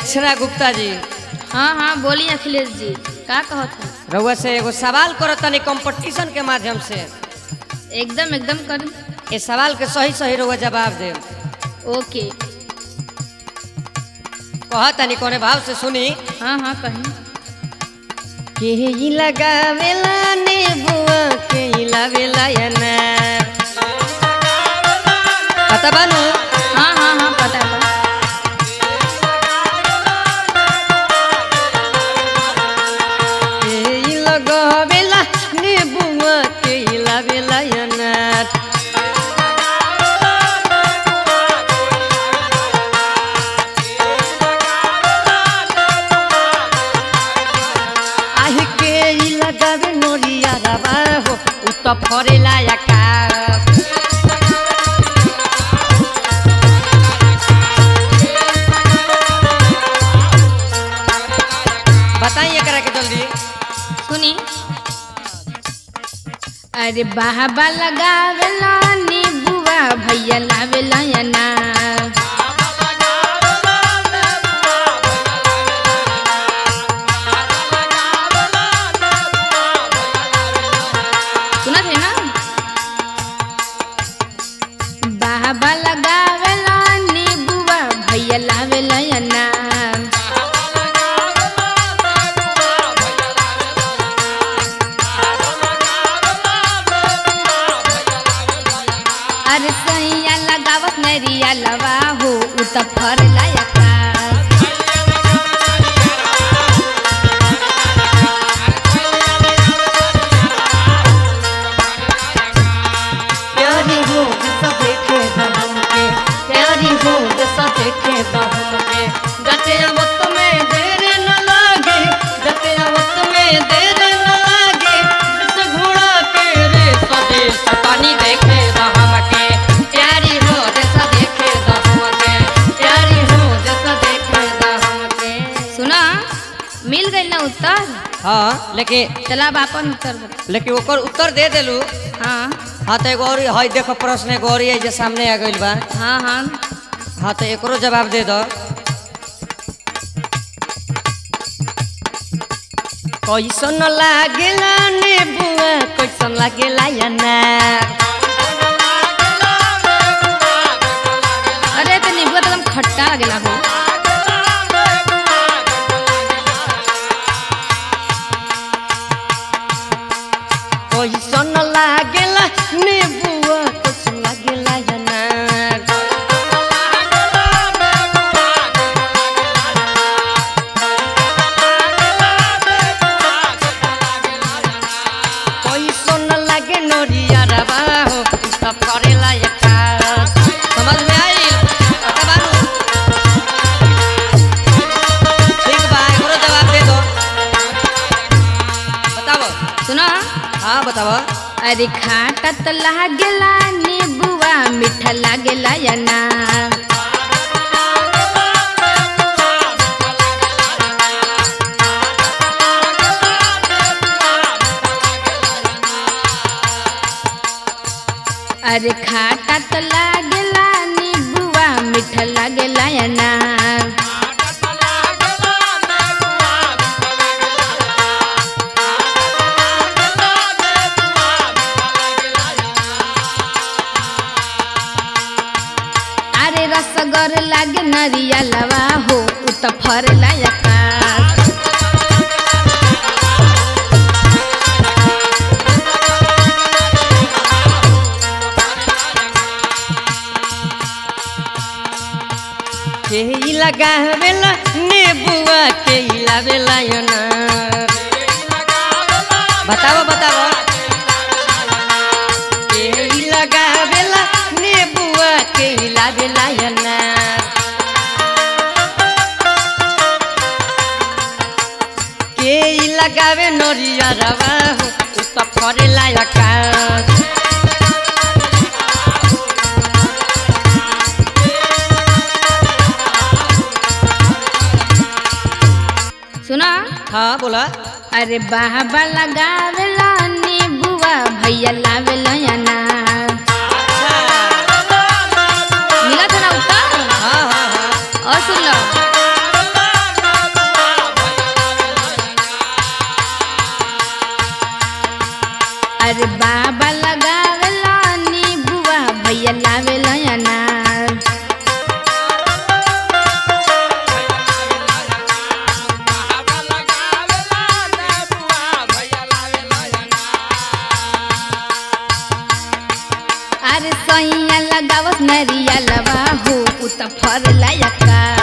दक्षिणा गुप्ता जी हाँ हाँ बोलिए अखिलेश जी का कहत है रउआ से एगो सवाल करत तनी कंपटीशन के माध्यम से एकदम एकदम कर ए सवाल के सही सही रउआ जवाब दे ओके कह तनी कोने भाव से सुनी हाँ हाँ कहीं के ई लगावेला नेबुआ के ई लावेला अनार पता बानू हाँ हाँ हाँ पता है के ई लगावेला नेबुआ के ई लावेला अनार आहि के ई लगावे नोरिया रवा हो उ त फरेला आकाश बताइए एकरा के जल्दी सुनी अरे बाहबा लगावेला नीबुआ भैया लावेला अनार सुनत है ना बाहबा लगावेला नीबुआ भैया लावेला अनार अरे सैया लगावत नरिया लवा हो उ त फर लायका प्यारी हो जैसा देखे दहम के प्यारी हो जैसा देखे दहम के जते वक्त में देर न लागे जते वक्त में देर न लागे जिस घोड़ा के रे स्वदेश पानी देखे दहम के प्यारी हो जैसा देखे दहम के प्यारी हो जैसा देखे दहम के सुना मिल गई ना उत्तर हाँ लेकिन चला अब अपन उत्तर बता लेकिन ओकर उत्तर दे देलू हाँ हाँ तो एगो और हई देखो प्रश्न एगो और है जे सामने आ गइल बा हाँ हाँ हाँ तो एकरो जवाब दे दो कैसन लागेला नेबुआ कैसन लागेला अनार अरे तो नींबू तो एकदम खट्टा लगेला हो कैसन लागेला नेबुआ कैसन लागेला अनार कैसन लागे नोरिया रवा हो उसका फरेला एका समझ में आई पता बानू ठीक बा एकरो जवाब दे दो बताओ सुना हाँ बताओ अरे खाटा तो लागेला नींबुआ मीठा लागेला अनार अरे खाटा तो लागेला नींबुआ मीठा लागेला अनार अरे रसगर लागे नरिया लवा हो उ त फर लायका के ई लगावेला नेबुआ के ई लावेला अनार बताओ बताओ के ई लगावेला नेबुआ के ई लावेला अनार के ई लगावे नरिया रवा हो उ त फरेला आकाश सुना हाँ बोला अरे बाहबा लगावेला नींबुआ भैया लावेला अनार मिला था ना उत्तर हाँ हाँ हाँ और सुन लो नरिया लवा हो उ त फर लायका